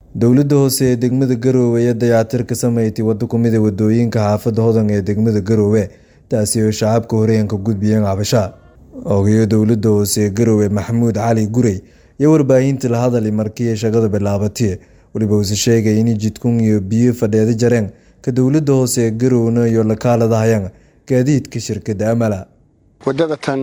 dowladda hoose ee degmada garoowe ayaa dayactir ka sameeytay waddo ku mid a wadooyinka xaafadda hodan ee degmada garoowe taasi oo shacabka horeenka gudbiyeen cabasha ogayo dowladda hoose ee garoowe maxamuud cali gurey iyo warbaahinta la hadalay markii ay shaqada bilaabatay weliba uuse sheegay in jidkun iyo biyo fadheeda jareen ka dowladda hoose ee garowna iyo lakaaladahayaan gaadiidka shirkadda amala waddada tan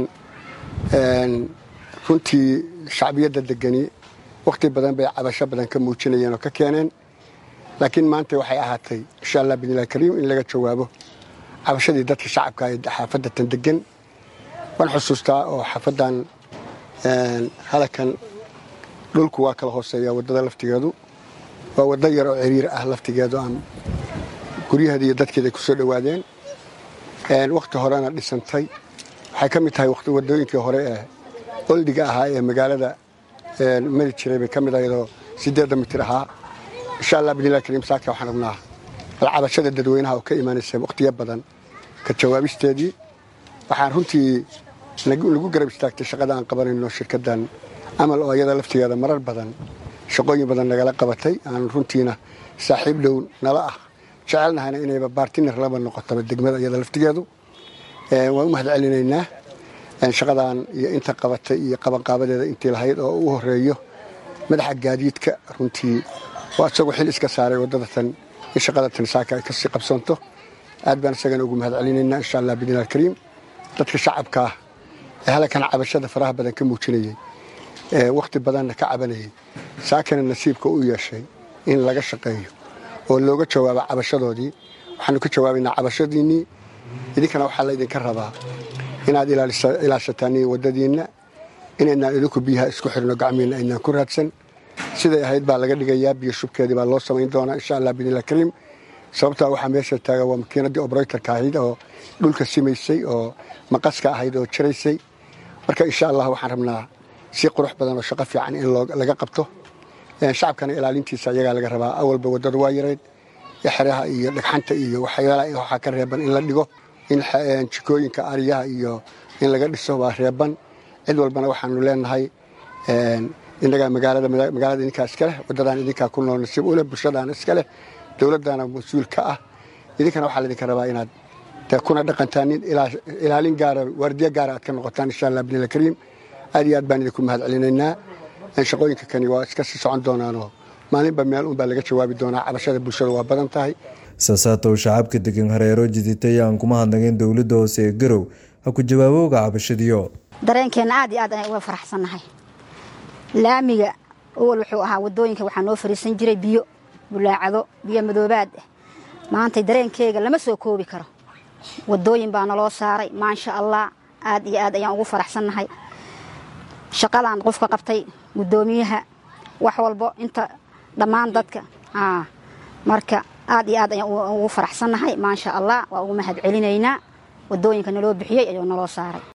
runtii shacbiyadda degani wakhti badan bay cabasho badan ka muujinayeen oo ka keeneen laakiin maanta waxay ahaatay insha allah bidnillahi kariim in laga jawaabo cabashadii dadka shacabka ee xaafadda tan degan waan xusuustaa oo xaafaddan halakan dhulku waa kala hooseeya waddada laftigeedu waa waddo yar oo ciriir ah laftigeedu aan guryaheeda iyo dadkeeda ku soo dhowaadeen wakhti horena dhisantay waxay ka mid tahay waddooyinkii hore ee oldiga ahaa ee magaalada mari jiray bay ka mid ahayadoo siddeedda mitir ahaa insha allah bidnillahi kariim saaka waxaan rabnaa bal cabashada dadweynaha oo ka imaanaysa wakhtiyo badan ka jawaabisteedii waxaan runtii nagu garab istaagtay shaqada aan qabanayno shirkaddan amal oo iyada laftigeeda marar badan shaqooyin badan nagala qabatay aan runtiina saaxiib dhow nala ah jecelnahayna inayba baartiner laba noqotaba degmada iyada laftigeedu waan u mahad celinaynaa shaqadan iyo inta qabatay iyo qabanqaabadeeda intii lahayd oo u horeeyo madaxa gaadiidka runtii waa isagoo xil iska saaray waddada tan in shaqada tan saaka ay kasii qabsanto aad baan isagana ugu mahad celinaynaa insha allah bidnillahi alkariim dadka shacabka ah ee halkan cabashada faraha badan ka muujinayey wakhti badanna ka cabanayay saakana nasiibka u yeeshay in laga shaqeeyo oo looga jawaabo cabashadoodii waxaanu ka jawaabaynaa cabashadiinnii idinkana waxaa laydinka rabaa inaad ilaashataan waddadiinna inaynaan idinku biyaha isku xirno gacmiinna aynaan ku raadsan siday ahayd baa laga dhigayaa biyo shubkeedii baa loo samayn doonaa insha allah bidnillahi kariim sababtaa waxaa meesha taaga waa makiinaddii obraytarka ahayd oo dhulka simaysay oo maqaska ahayd oo jaraysay marka insha allah waxaan rabnaa si qurux badan oo shaqo fiican in laga qabto shacabkana ilaalintiisa iyagaa laga rabaa awalba waddadu waa yarayd xeraha iyo dhagxanta iyo waxyaalaha waxaa ka reeban in la dhigo in jikooyinka ariyaha iyo in laga dhiso waa reeban cid walbana waxaanu leenahay inagaa magaalada idinkaa iska leh waddadaan idinkaa ku nool nasiib uleh bulshadaana iska leh dowladdaana mas-uul ka ah idinkana waxaa laydinka rabaa inaad kuna dhaqantaan ilaalin gaara waardiyo gaara aad ka noqotaan insha allah bidnillahi kariim aad iyo aad baan idinku mahad celinaynaa shaqooyinka kani waa iska sii socon doonaanoo maalinba meel unbaa laga jawaabi doonaa cabashada bulshada waa badan tahay saasaatow shacabka degan hareero jiditay aan kuma hadnageen dowladda hoose ee garow ha ku jawaabowga cabashadiyo dareenkeenna aad iyo aad ayaan uga faraxsannahay laamiga awal wuxuu ahaa waddooyinka waxaa noo fariisan jiray biyo bulaacado biyo madoobaad ah maantay dareenkeega lama soo koobi karo waddooyin baa naloo saaray maasha allah aad iyo aad ayaan ugu faraxsannahay shaqadan qofka qabtay guddoomiyaha wax walbo inta dhammaan dadka marka aad iyo aad ayaan ugu faraxsannahay maasha allah waa ugu mahad celinaynaa waddooyinka naloo bixiyey ayuu naloo saaray